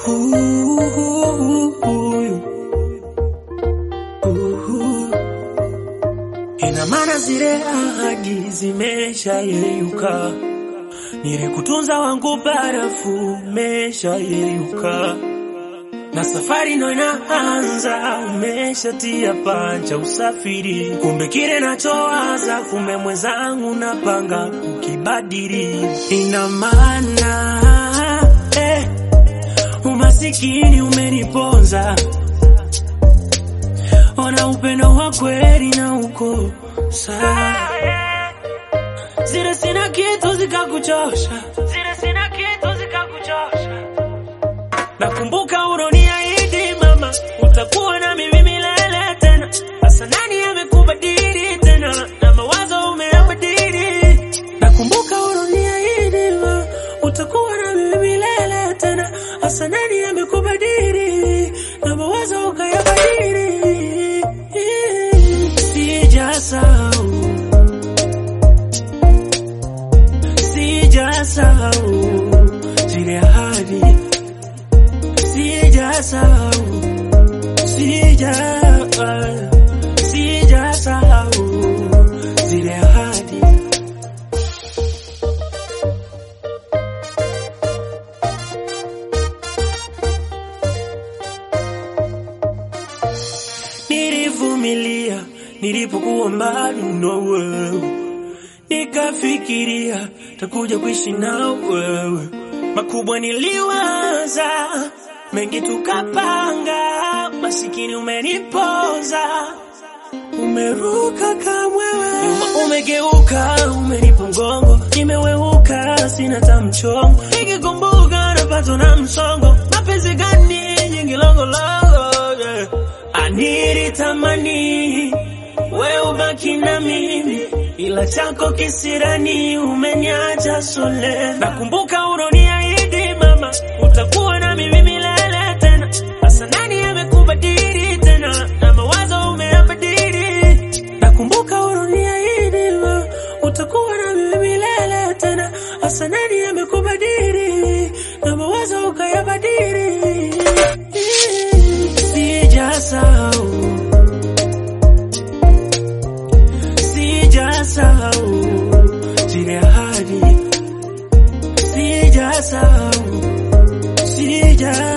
Ina maana zile ahadi zimesha yeyuka, nilikutunza wangu barafu umesha yeyuka, na safari ndo inaanza, umeshatia pancha usafiri. Kumbe kile nachowaza, kumbe mwenzangu napanga kukibadili. Ina maana eh, umasikini umeniponza ona upendo wa kweli na uko sawa. Zile sina kitu zikakuchosha, zile sina kitu zikakuchosha. Nakumbuka uroniahidi mama, utakuwa na mimi milele tena. Sasa nani amekubadili tena, na mawazo umeyabadili. Nakumbuka uroniahidi mama, utakuwa na mimi milele tena. Sasa nani amekubadili, na mawazo ukayabadili. Sijasahau, sijasahau zile ahadi, sijasahau, sija sijasahau zile ahadi. Nilivumilia nilipokuwa mbali na wewe, nikafikiria takuja kuishi na wewe. Makubwa niliwaza, mengi tukapanga, masikini umenipoza, umeruka kamwewe, nyuma umegeuka, umenipa mgongo, nimeweuka, sina tamchongo, nikikumbuka napatwa na msongo, mapenzi gani nyingi longolongo, yeah. Anilitamani we ubaki na mimi, ila chako kisirani umeniacha sole. Nakumbuka uroniahidi mama, utakuwa na mimi milele tena. Sasa nani amekubadili tena, na mawazo umeyabadili. Nakumbuka uroniahidi mama, utakuwa na mimi milele tena. Sasa nani amekubadili, na mawazo ukayabadili. Sijasahau, sijasahau zile ahadi, sijasahau, sija